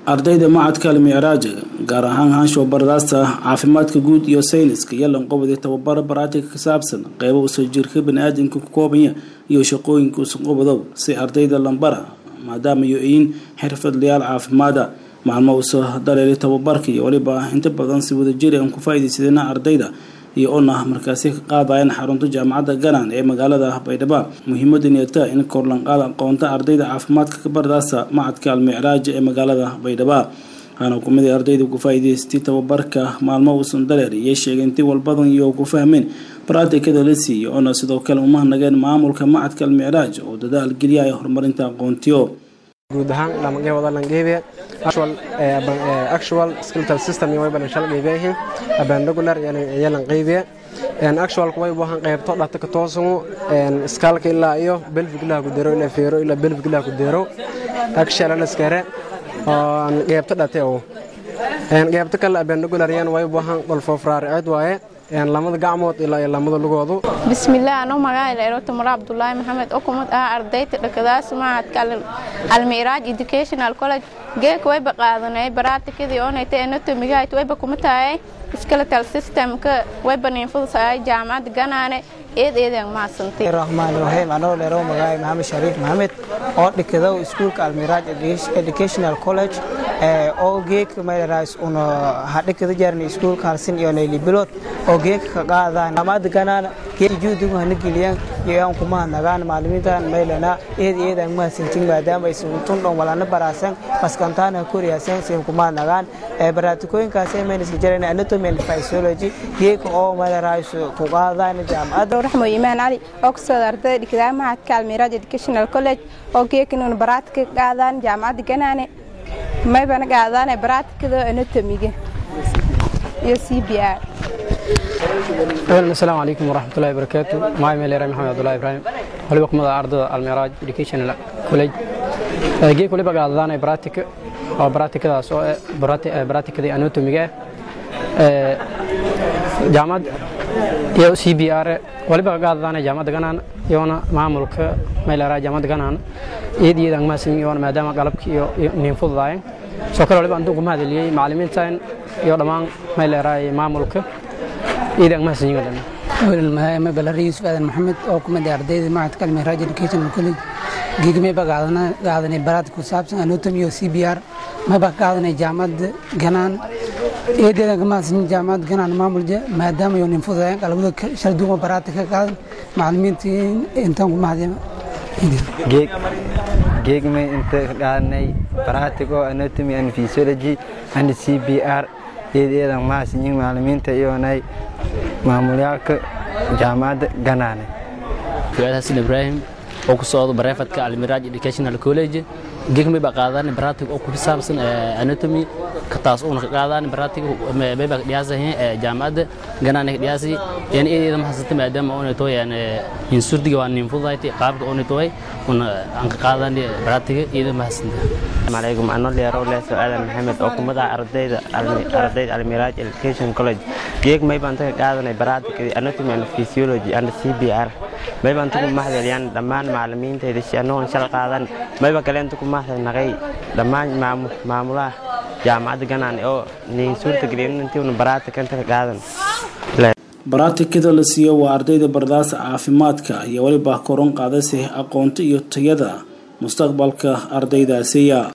ardayda macadka almicraaj gaar ahaan haanshow bardaasta caafimaadka guud iyo sayniska iyo lanqobadi tababaro baraatika ka saabsan qeybo usoo jirka bani-aadamka ku koobanya iyo shaqooyinka usanqobadow si ardayda lambara maadaama yo-iin xirfadlayaal caafimaada maalmo usoo dareeray tababarka iyo weliba inta badan si wadajiri aan ku faa-idaysadena ardayda iyo ona markaasi ka qaadayeen xarunta jaamacadda ganan ee magaalada baydhabo muhiimadaneta in korlanqaad aqoonta ardayda caafimaadka ka bardaasa macadka almicraaj ee magaalada baydhabo waxaana kumid ardayda ku faa-iidaystay tababarka maalmo uusan dareer iyo sheegay intii walbadan iyo ku fahmeen baraatikada la siiyay oona sidoo kale umahnageen maamulka macadka almicraaj oo dadaal geliya ay horumarinta aqoontiyo guud ahaan dhamagee wada langeebe actual actual skeletal system iyo wayba shal geebeehin abandagular iyo lanqeybe actual way waxaan qaybto dhata ka toosan skaalka ilaa iyo belvig ilaa ku dero ilaa feero ilaa belvig ilaa ku dero actual laskare oo qaybto dhate oo qaybto kale abandagular yan way waxaan qolfo fraaricid waaye lamada gacmood ilaa iyo lamada lugoodu bismillaah anoo magaca dheerota mara cabdulaahi maxamed oo kumid ah ardayda dhakadaas macadka almicraaj educational college geeka wayba qaadanay baraatikadii oonayta anatomigahayd wayba kuma tahay skeletal systemka wayba niinfudusahay jaamacadda ganaane eed eedaan mahadsantay raxmaan raxiim anoo dheerow magaca maxamed shariif maxamed oo dhikadow iskuulka almiraaj educational college oo geeka mayrays una hadhikada jarni iskuulka halsin iyo nayli bilod oo geeka ka qaadaan jaamacadda ganaana geeka juudigu hana geliyaan iyo aan kuma nagaan maalimiintan maylana eed eedaan mahadsantin maadaama aysan untun dhon walana baraasan maskantaana koriyaasan sin kuma nagaan baraatikooyinkaas maynaska jareen anatomy and physiology geeka oo mayrays ku qaadaan jaamacadda raxmo imaan cali oo ku soo ardayda dhigdaa macadka almiraaj educational college oo geekanuna baraatika ka qaadaan jaamacadda ganaane maybana qaadaan baraatikada anatomiga iyo c b r asalaamu calaykum waraxmatullahi wabarakaatu magacay meeleera maxamed abdullahi ibraahim waliba kumada ardada almiraaj educational college geek waliba qaadadaan baraatika oo baraatikadaas oo baraatikadii anatomiga ah jaamacad iyo c b r waliba qaadadaan jaamacadda ganaan iyona maamulka meeleera jaamacadda ganaan iyad iyad aan mahadsan yoona maadaama qalabki iyo niin fududaayeen soo kale waliba antuu kuma hadaliyey macallimiintan iyo dhammaan meeleera maamulka iyad aan mahadsan yihiin ma balari yuusuf aadan maxamed oo ku mid ardayda macadka almiraaj educational college geegmayba qaadanay baraad ku saabsan anatomy iyo c b r mayba ka qaadanay jaamacadda ganaan eedeedan ka mahadsan jaamacadda ganaan maamulja maadaama iyo nin fududaayeen qalabada shalduuma baraadka ka qaadan macallimiinta intaan ku mahadin geegmay inta ka qaadanay baratico anatomy and physiology and c b r eedeedan mahadsan yihiin macallimiinta iyonay maamulyaalka jaamacadda ganaane fuaad xasan ibraahim oo ku socdo bareefadka almiraaj educational college gegmay baa qaadaan baratig oo ku saabsan anatomy taas uuna ka qaadaan baratig may baa dhiyaasahin jaamacadda ganaane ka dhiyaasi yani eedeeda mahasanta maadaama oona tooyaan insurdiga waa nin fudayti qaabka oona tooy una aan ka qaadaan baratiga eedeeda mahasanta alaykum ano dheero leeso aadan maxamed oo kumada ardayda ardayda almiraaj education college geeg may baan ka qaadanay baratika anatomy and physiology and cbr may baan ku mahadceliyaan dhammaan macallimiintayda si annagoon shal qaadan mayba kaleenta ku mahadnaqay dhammaan maamulaha jaamacadda ganaan oo niin suurta gelin intii una baraatika inta ka qaadan baraatikada la siiyo waa ardayda bardaasa caafimaadka iyo weliba koron qaadaysa aqoonta iyo tayada mustaqbalka ardaydaasiya